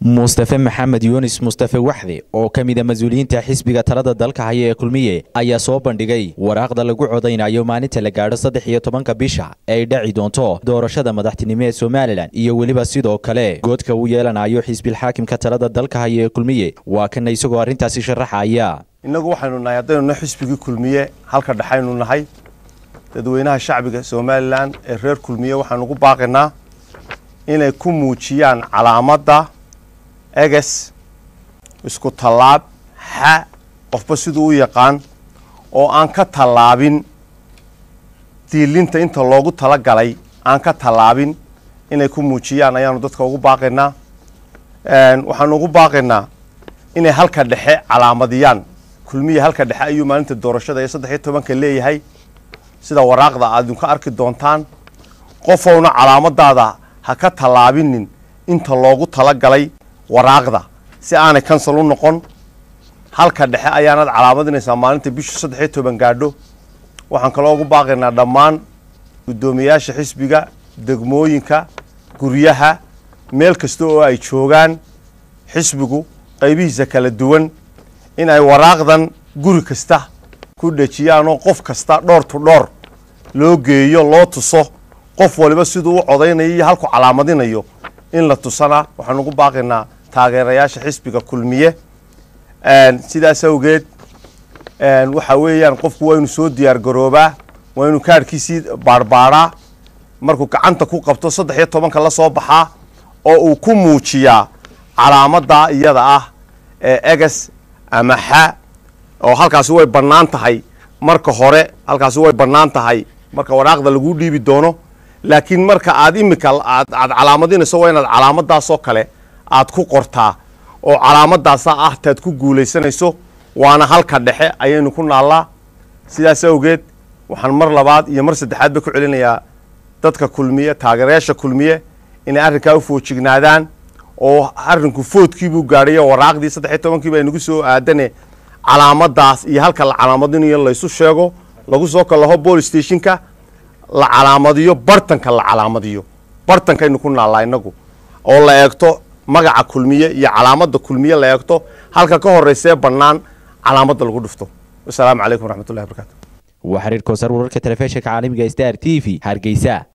mustafe maxamed yuunis mustafe waxde oo ka mid a mas-uuliyiinta xisbiga talada dalka haya ee kulmiye ayaa soo bandhigay waraaqda lagu codaynayo maalinta la gaadho saddex iyo tobanka bisha ee ay dhaci doonto doorashada madaxtinimo ee somalilan iyo weliba sidoo kale goodka uu yeelanayo xisbilxaakimka talada dalka haya ee kulmiye waa kana isagoo arrintaasi sharaxaya innagu waxaynu nahay haddaynu nahay xisbigii kulmiye halka dhexaynu nahay dadweynaha shacbiga somalilan ee reer kulmiye waxaanu ugu baaqaynaa inay ku muujiyaan calaamadda eges isku tallaab xa qofba siduu u yaqaan oo aan ka tallaabin diilinta inta loogu tala galay aan ka tallaabin inay ku muujiyaan ayaanu dadka ugu baaqaynaa waxaanu ugu baaqaynaa inay halka dhexe calaamadiyaan kulmiya halka dhexe ayuu maalinta doorashada ee saddex iyo tobanka leeyahay sida waraaqda aad idinka arki doontaan qofowna calaamadaada ha ka tallaabinin inta loogu tala galay waraaqda si aanay kansal u noqon halka dhexe ayaanaad calaamadinaysaa maalinta bishu saddex iyo toban gaadho waxaan kaloo ugu baaqaynaa dhammaan guddoomiyayaasha xisbiga degmooyinka guryaha meel kasta oo ay joogaan xisbigu qaybihiisa kala duwan in ay waraaqdan guri kasta ku dhejiyaan oo qof kasta dhoor tu dhoor loo geeyo loo tuso qof waliba siduu u codaynayo iyo halku calaamadinayo in la tusana waxaan ugu baaqaynaa taageerayaasha xisbiga kulmiye sidaas awgeed waxa weeyaan qofku waa inu soo diyaar garoobaa waa inu kaarhkiisii baarbaaraa markuu gacanta ku qabto saddex iyo tobanka la soo baxaa oo uu ku muujiyaa calaamadaa iyada ah ee eges ama xa oo halkaasi way bannaan tahay marka hore halkaasi way bannaan tahay marka waraaqda laguu dhiibi doono laakiin marka aad imika aad aad calaamadinayso waa inaad calaamadaasoo kale aad ku qortaa oo calaamadaasa ah taad ku guulaysanayso waana halka dhexe ayaynu ku naallaa sidaas awgeed waxaan mar labaad iyo mar saddexaad ba ku celinayaa dadka kulmiye taageerayaasha kulmiye inay arrinkaa u foojignaadaan oo arrinku foodkiibuu gaadhayo waraaqdii saddex iyo tobankiiba aynagu soo aadane calaamadaas iyo halka la calaamadinayo laysu sheego lagu soo kalaho bolis stationka la calaamadiyo bartanka la calaamadiyo bartankaynu ku naallaa inagu oo la eegto magaca kulmiye iyo calaamadda kulmiye la eegto halka ka horeysee bannaan calaamadda lagu dhufto wasalaamu calaykum waraxmatullahi barakaatu waa xiriir koosar wararka telefishinka caalamiga star t v hargeysa